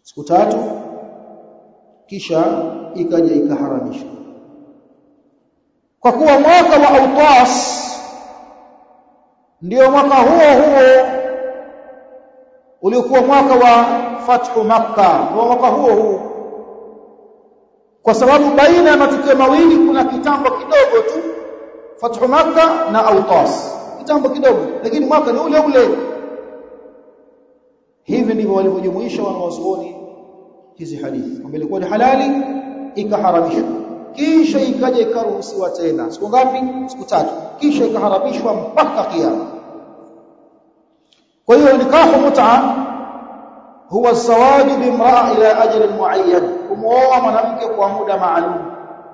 siku tatu kisha ikaja ikaharamishwa kwa kuwa mwaka wa Autas ndio mwaka huo huo uliokuwa mwaka wa fathu Makka ndio mwaka huo huo kwa sababu baina ya matukio mawili kuna kitambo kidogo tu fathu Makka na Autas kitambo kidogo lakini mwaka ni ule ule hivi ndivyo walivyojumuisha wanawazuoni hizi hadithi kwamba ilikuwa ni halali ikaharamishwa kisha ikaja ikaruhusiwa tena siku ngapi siku tatu kisha ikaharamishwa mpaka kiyama kwa hiyo nikahu mut'a huwa zawaju bimraa ila ajali muayyan kumuoa mwanamke kwa muda maalum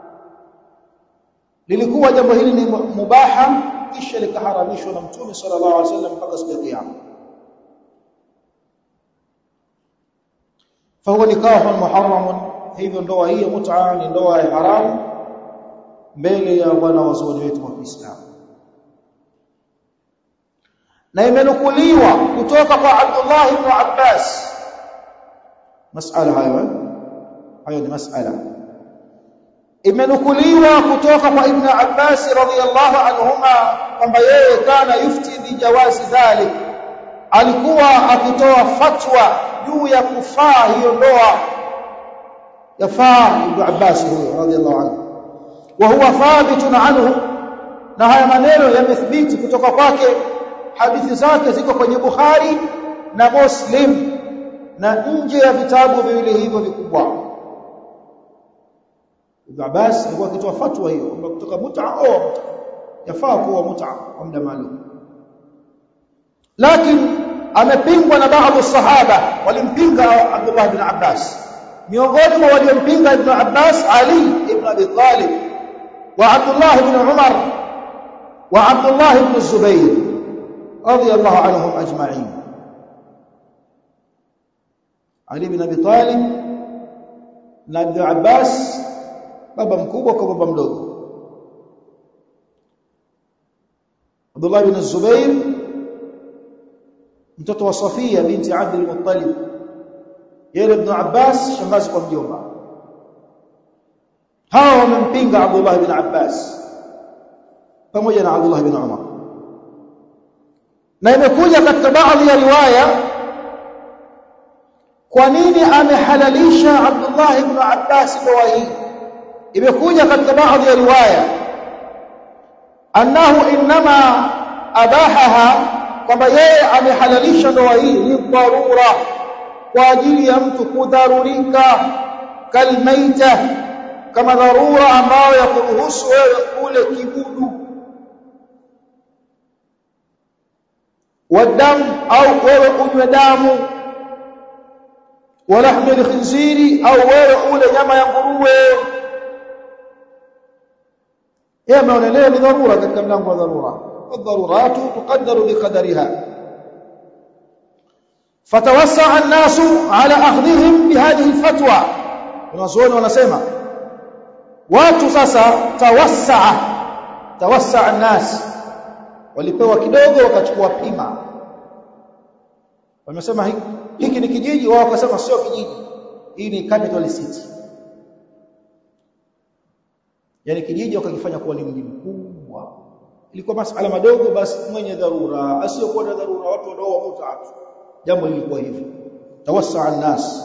lilikuwa jambo hili ni mubaha kisha likaharamishwa na mtume sallallahu alaihi wasallam mpaka siku ya kiyama فهو نكاح محرم hivyo ndoa hii ya mut'a ni ndoa ya haramu mbele ya wana wazuoni wetu wa Kiislamu na imenukuliwa kutoka kwa Abdullah ibn Abbas masala hayo hayo ni masala imenukuliwa kutoka kwa Ibn Abbas radhiyallahu anhuma kwamba yeye kana yufti bi jawazi dhalik alikuwa akitoa fatwa juu ya kufaa hiyo ndoa yafaa Ibn Abbas huyo radhiyallahu anhu wa huwa thabitun anhu na haya maneno yamethibiti kutoka kwake hadithi zake ziko kwenye Bukhari na Muslim na nje ya vitabu viwili hivyo vikubwa Ibn Abbas alikuwa akitoa fatwa hiyo kwamba kutoka mut'a au yafaa kuwa mut'a kwa muda maalum lakini amepingwa na baadhi sahaba walimpinga Abdullah ibn Abbas miongoni mwa waliompinga ibn Abbas Ali ibn Abi Talib wa Abdullah ibn Umar wa Abdullah ibn Zubayr radiyallahu anhum ajma'in Ali ibn Abi Talib na Ibn Abbas baba mkubwa kwa baba mdogo Abdullah ibn Zubayr mtoto wa Safia binti Abd al-Muttalib yeye ibn Abbas shangazi kwa mjomba hawa wamempinga Abdullah ibn Abbas pamoja na Abdullah ibn Umar na imekuja katika baadhi ya riwaya kwa nini amehalalisha Abdullah ibn Abbas ndoa hii imekuja katika baadhi ya riwaya annahu inma abahaha kwamba yeye amehalalisha ndoa hii ni dharura kwa ajili ya mtu kudharurika kalmaita kama dharura ambayo ya kuruhusu wewe kule kibudu wadamu au wewe unywe damu walahmi alkhinziri au wewe ule nyama ya nguruwe yeye ameonelea ni dharura katika mlango wa dharura والضرورات تقدر بقدرها فتوسع الناس على اخذهم بهذه الفتوى wanazuoni wanasema watu sasa tawassaa tawassaa الناس walipewa kidogo wakachukua pima wamesema hiki ni kijiji wao wakasema sio kijiji hii ni capital city yani kijiji wakakifanya kuwa ni mji mkubwa ilikuwa masala madogo basi mwenye dharura asiyokuwa na dharura watu wanao mutatu jambo lilikuwa hivyo tawassaa an-nas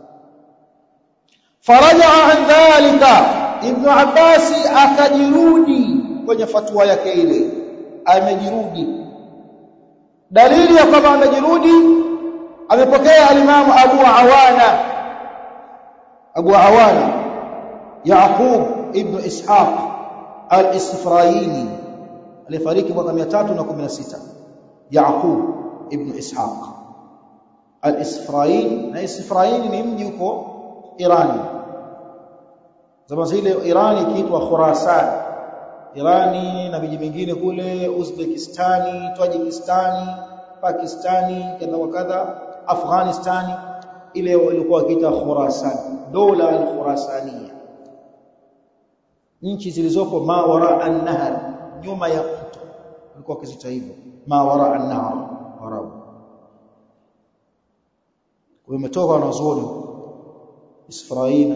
faraja an dhalika ibn abbas akajirudi kwenye fatwa yake ile amejirudi dalili ya kwamba amejirudi amepokea alimamu Abu Awana Abu Awana Yaqub ibn Ishaq al-Isfrayini alifariki mwaka 316 Yaqub ibn Ishaq al-Isfrayin na Isfrayin ni mji huko Irani zama zile Irani ikiitwa Khurasan Irani na miji mingine kule Uzbekistani, Tajikistani, Pakistani kadha wa kadha, Afghanistani ile ilikuwa ikiita Khurasan, dola al-Khurasaniya. Nchi zilizoko mawara an-nahar, nyuma ya mto. Walikuwa wakizita hivyo, mawara an-nahar, Arabu. Kwa imetoka wanazuoni Isfaraina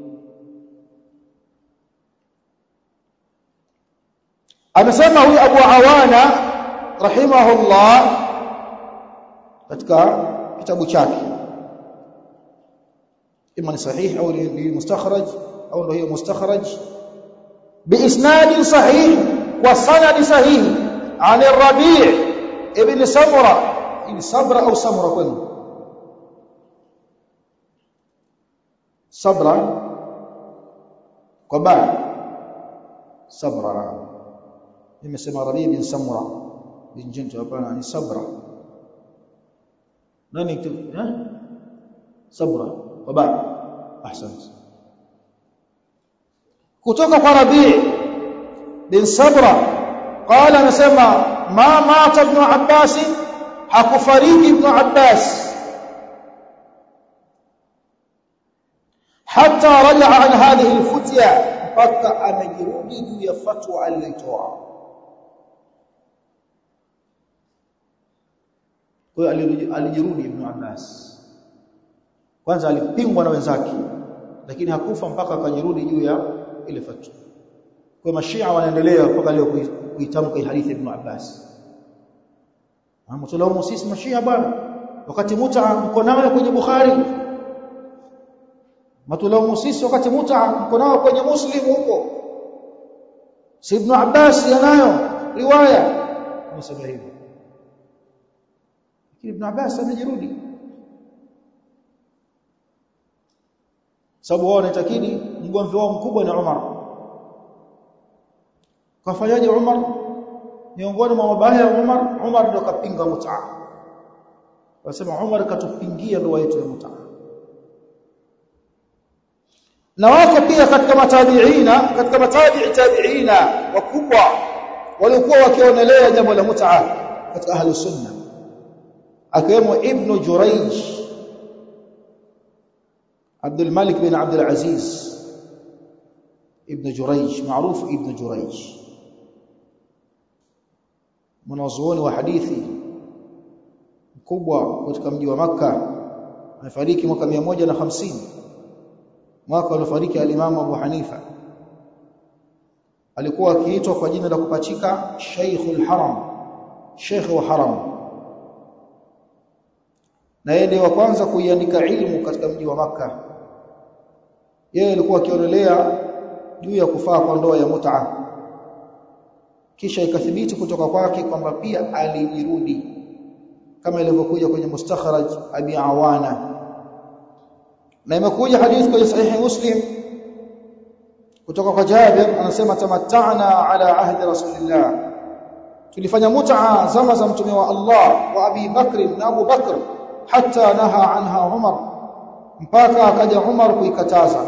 amesema huyu Abu Awana rahimahullah katika kitabu chake ima ni sahihi au ni mustakhraj au ndio hiyo mustakhraj biisnad sahih wa sanad sahih an ar-rabi' ibn samura ibn sabra au samura kwenu sabra kwa ba sabra nimesema rabi' bin samura bin jintu hapana ni sabra nani eh sabra kwa ba ahsante kutoka kwa Rabi' bin Sabra qala anasema ma mata ibn Abbas hakufariki ibn Abbas hatta raja'a an hadhihi al-futya mpaka amejirudi juu ya fatwa aliyotoa kwa hiyo alijirudi ibn Abbas kwanza alipingwa na wenzake lakini hakufa mpaka akajirudi juu ya ile fatwa kwa mashia wanaendelea mpaka leo kuitamka hii hadithi ibn Abbas Mtulaumu sisi mashia bwana wakati muta mko nayo kwenye Bukhari Matulaumu sisi wakati muta mko nayo kwenye Muslim huko si ibn Abbas yanayo riwaya nasema hivyo lakini ibn Abbas amejirudi sababu wao wanatakidi mgomvi wao mkubwa ni Umar kafanyaje Umar miongoni mwa mabaya ya Umar Umar ndio kapinga mut'a wasema Umar katupingia ndoa yetu ya mut'a na wako pia katika matabiina katika matabi'i tabiina wakubwa walikuwa wakionelea jambo la mut'a katika ahli sunna akiwemo ibn Jurayj عبد الملك بن عبد العزيز ابن جريج معروف ابن جريج mwanazuoni wa hadithi mkubwa katika mji wa maka amefariki mwaka 150 mwaka aliofariki alimamu Abu Hanifa alikuwa akiitwa kwa jina la kupachika Sheikhul Haram Sheikh wa Haram na yeye ndiye wa kwanza kuiandika ilmu katika mji wa maka yeye alikuwa akionelea juu ya kufaa kwa ndoa ya mut'a kisha ikathibiti kutoka kwake kwamba pia alijirudi kama ilivyokuja kwenye mustakhraj abi awana na imekuja hadithi kwenye sahihi muslim kutoka kwa Jabir anasema tamatta'na ala ahdi rasulillah tulifanya mut'a zama za mtume wa Allah wa Abi Bakr na Abu Bakr hatta naha anha Umar mpaka akaja Umar kuikataza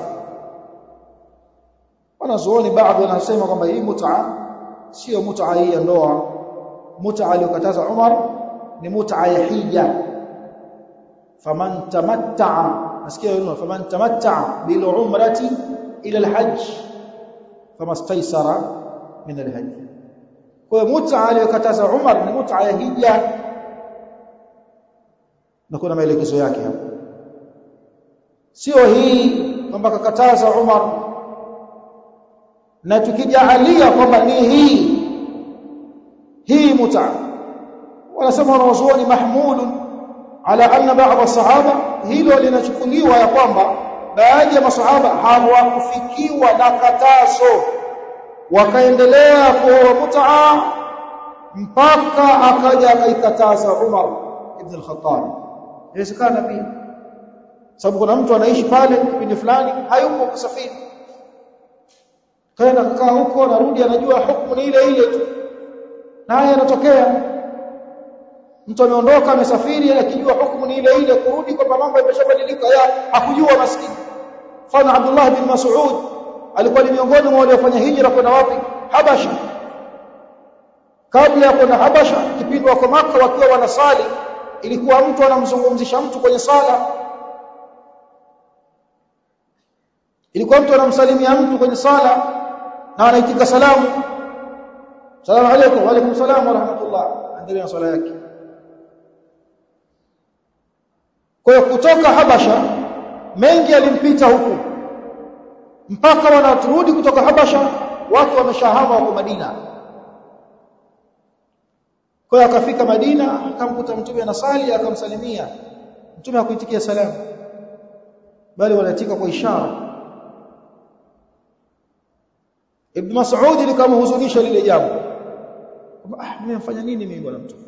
wanazuoni baadhi wanasema kwamba hii mut'a sio mut'a hii ya ndoa mut'a aliyokataza Umar ni mut'a ya hija faman tamatta'a nasikia yule faman tamatta'a bil umrati ila al hajj famastaysara min al hajj kwa mut'a aliyokataza Umar ni mut'a ya hija na kuna maelekezo yake hapo sio hii kwamba kakataza Umar na tukijaalia kwamba ni hii hii muta wanasema wanawazuoni mahmulun ala anna ba'd sahaba hilo linachukuliwa ya kwamba baadhi ya masahaba hawakufikiwa na katazo wakaendelea kuoa mutaa mpaka akaja akaikataza Umar ibn al-Khattab inawezekana pia sababu kuna mtu anaishi pale kipindi fulani hayupo kusafiri kaenda kukaa huko narudi anajua hukumu ni ile ile tu naye yanatokea mtu ameondoka amesafiri akijua hukumu ni ile ile kurudi kwamba mambo yameshabadilika ya hakujua maskini fana Abdullah bin Mas'ud alikuwa ni miongoni mwa waliofanya hijra kwenda wapi Habasha kabla ya kwenda Habasha kipindi wako Makka wakiwa wanasali ilikuwa mtu anamzungumzisha mtu kwenye sala ilikuwa mtu anamsalimia mtu kwenye sala na anaitika salamu salamu alaykum wa alaykum salaam wa rahmatullah endelea swala yake kwa hiyo kutoka Habasha mengi yalimpita huku mpaka wanaturudi kutoka Habasha watu wameshahama wako Madina kwa hiyo akafika Madina akamkuta mtume anasali akamsalimia mtume hakuitikia salamu bali wanatika kwa ishara Ibn Mas'ud likamhuzunisha lile jambo ah nimemfanya nini mimi bwana mtume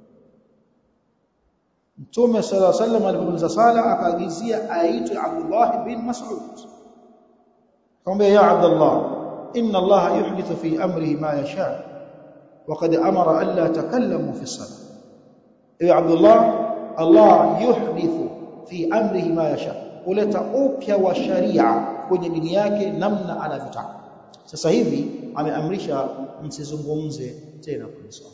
Mtume sala sallam alipomaliza sala akaagizia aitwe Abdullah bin Mas'ud akamwambia ya Abdullah inna Allah yuhdithu fi amrihi ma yasha وقد أمر ألا تكلموا في الصلاة إيه عبد الله الله يحدث في أمره ما يشاء kuleta upya wa sharia kwenye dini yake namna anavyotaka sasa hivi ameamrisha msizungumze tena kwenye swala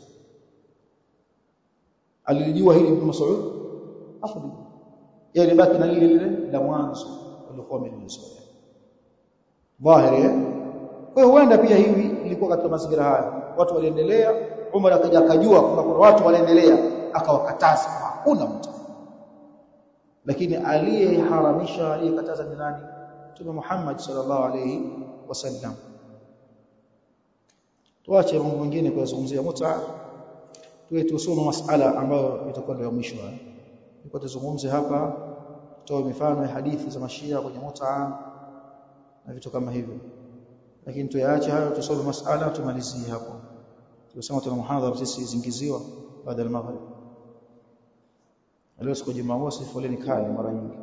alilijua hili Ibn Mas'ud hapo yeye baki na lile lile la mwanzo walikuwa wamelizoea dhahiri kwa hiyo huenda pia hivi ilikuwa katika mazingira haya watu waliendelea Umar akaja akajua kwamba kuna watu waliendelea akawakataza hakuna mtu lakini aliyeharamisha aliyekataza ni nani Mtume Muhammad sallallahu alayhi wasallam tuache mambo mengine kuyazungumzia muta tuwe tusome masala ambayo itakuwa ndio mwisho niko tuzungumze hapa tutoe mifano ya hadithi za mashia kwenye muta na vitu kama hivyo lakini tuyaache hayo tusome masala tumalizie hapo tunasema tuna muhadhara sisi zingiziwa baada ya maghrib leo siku Jumamosi foleni kali mara nyingi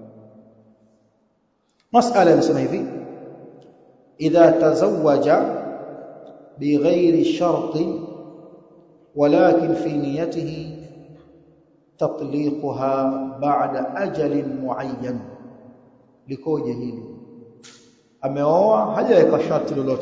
masala inasema hivi idha tazawwaja bighairi sharti ولكن في نيته تطليقها بعد أجل معين likoje hili ameoa hajaweka sharti lolote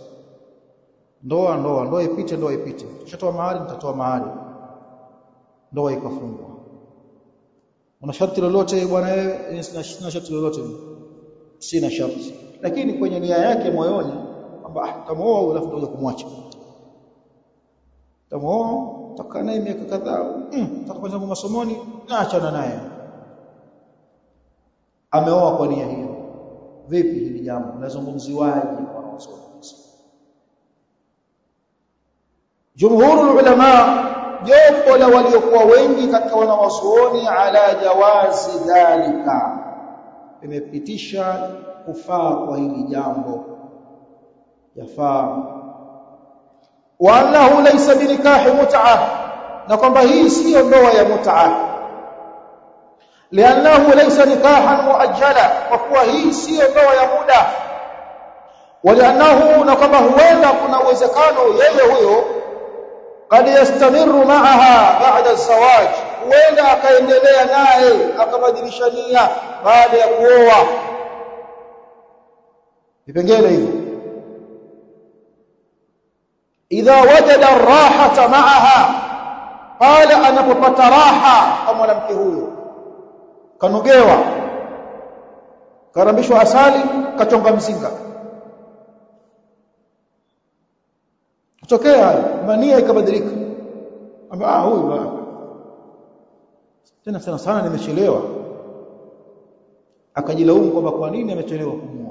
ndoa ndoa ndoa ipite ndoa ipite tushatoa mahali nitatoa mahali ndoa ikafungwa una sharti lolote bwana wewe sina sharti lolote sina sharti lakini kwenye nia yake moyoni kwamba ah tamuoa alafu ndio kumwacha tamuoa takaa naye miaka kadhaa mm, takapata masomoni naachana naye ameoa kwa nia hiyo vipi hili jambo linazungumziwaje wanaosoma jumhurul ulama jopo la waliokuwa wengi katika wanawazuoni ala jawazi dhalika imepitisha kufaa kwa hili jambo yafaa wa annahu laysa binikahi mut'a na kwamba hii siyo ndoa ya mut'a liannahu laysa nikahan muajjala kwa kuwa hii siyo ndoa ya muda waliannahu na kwamba huenda kuna uwezekano yeye huyo kad yastamiru ma'aha ba'da zawaj huenda akaendelea naye akabadilisha nia baada ya kuoa vipengele hivyo idha wajada rahata ma'aha pale anapopata raha kwa mwanamke huyo kanogewa karambishwa asali kachonga mzinga kutokea mania ikabadilika amba ah huyu tena sana sana nimechelewa akajilaumu kwamba kwa nini amechelewa kumuoa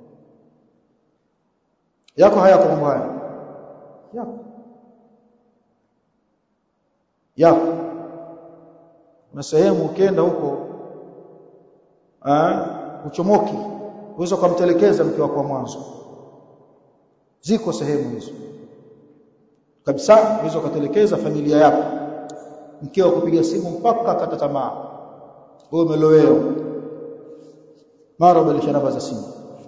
yako hayako mambo haya yako yako na sehemu ukienda huko ah uchomoki uweza kumtelekeza mke wako wa mwanzo ziko sehemu hizo kabisa uweza kutelekeza familia yako mkeo kupiga simu mpaka akata tamaa wewe umelowea mara ubadilisha namba za simu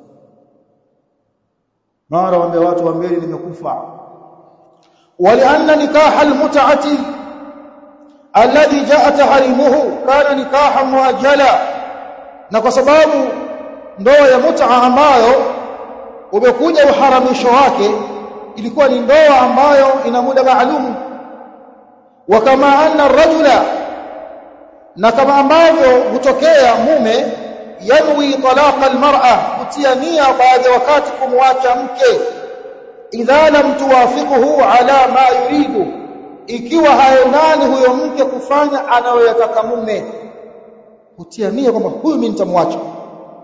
mara waambia watu waambie nimekufa walianna nikaha almut'ati alladhi jaa tahrimuhu kana nikaha muajjala na kwa sababu ndoa ya mut'a ambayo umekuja uharamisho wake ilikuwa ni ndoa ambayo ina muda maalum wa kama anna ar-rajula na kama ambavyo hutokea mume yanwi talaqa al-mar'a kutia nia baada wakati kumwacha mke idha lam tuwafiquhu ala ma yuridu ikiwa haendani huyo mke kufanya anayoyataka mume kutia nia kwamba huyu mimi nitamwacha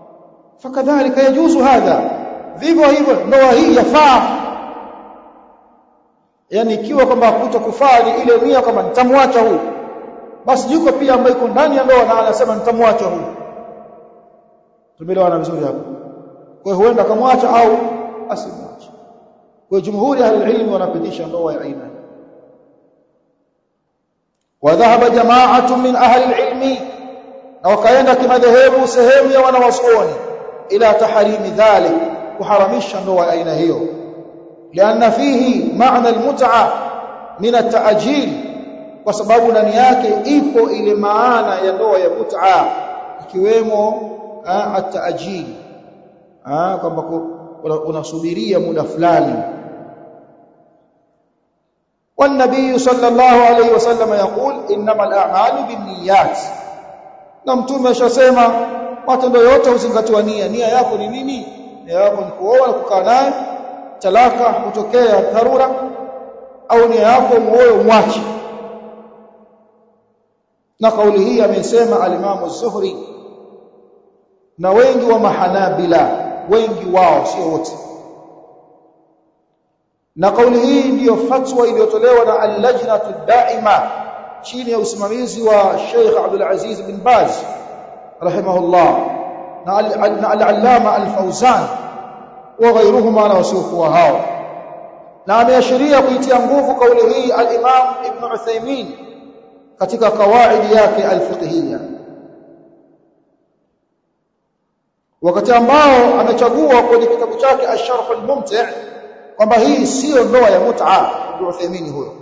fakadhalika yajuzu hadha vivyo hivyo ndoa hii yafaa yani ikiwa kwamba kutokufaa ni ile nia kwamba nitamwacha huyu basi yuko pia ambaye iko ndani ya ndoa na anasema nitamwacha huyu tumeelewana vizuri hapo kwa hiyo huenda akamwacha au asimwache kwa jumhuri ya ilmu wanapitisha ndoa ya aina wadhahaba jama'atu min ahli ilmi na wakaenda kimadhehebu sehemu ya wanawazuoni ila taharimi dhalik kuharamisha ndoa ya aina hiyo lianna fihi maana almut'a min at-ta'jil kwa sababu ndani yake ipo ile maana ya ndoa ya mut'a ikiwemo at-ta'jil kwamba unasubiria muda fulani والنبي صلى الله عليه وسلم يقول انما الاعمال بالنيات na mtume ashasema matendo yote huzingatiwa nia nia yako ni nini nia yako ni kuoa na kukaa naye talaka kutokea dharura au nia yako muoe mwache na kauli hii amesema alimamu Zuhri na wengi wa mahanabila wengi wao sio wote na kauli hii ndiyo fatwa iliyotolewa na al-lajnatu daima chini ya usimamizi wa Sheikh Abdul Aziz bin Baz rahimahullah na al-allama al-Fawzan wa ghayruhuma na wasiokuwa hao na ameashiria kuitia nguvu kauli hii al-Imam Ibn Uthaymeen katika kawaidi yake al-fiqhiyya wakati ambao amechagua kwenye kitabu chake Ash-Sharh al-Mumti' kwamba hii sio ndoa ya mut'a Ibn Uthaymeen huyo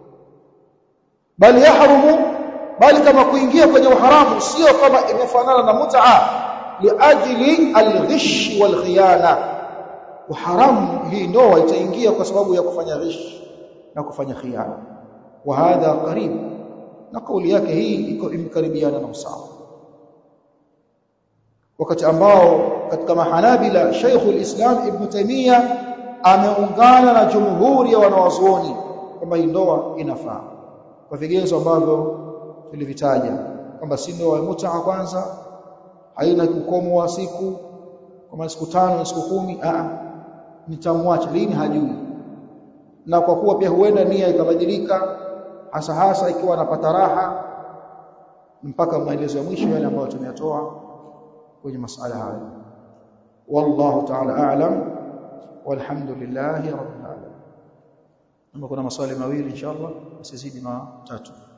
bali yahrumu bali kama kuingia kwenye uharamu sio kama imefanana na mut'a liajli al-ghish wal khiyana uharamu hii ndoa itaingia kwa sababu ya kufanya ghish na kufanya khiyana wa hadha qarib na kauli yake hii iko imkaribiana na usawa wakati ambao katika mahanabila Sheikhul Islam Ibn Taymiyyah ameungana na jumhuri ya wanawazuoni kwamba hii ndoa inafaa kwa vigezo ambavyo tulivitaja kwamba si ndoa ya mut'a kwanza haina ukomo wa siku kama siku tano na siku kumi a nitamwacha lini hajui na kwa kuwa pia huenda nia ikabadilika hasa hasa ikiwa anapata raha mpaka maelezo ya mwisho yale ambayo tumeyatoa kwenye masala haya wallahu ta'ala a'lam walhamdulillahi rabbil alamin kama kuna maswali mawili inshallah usizidi matatu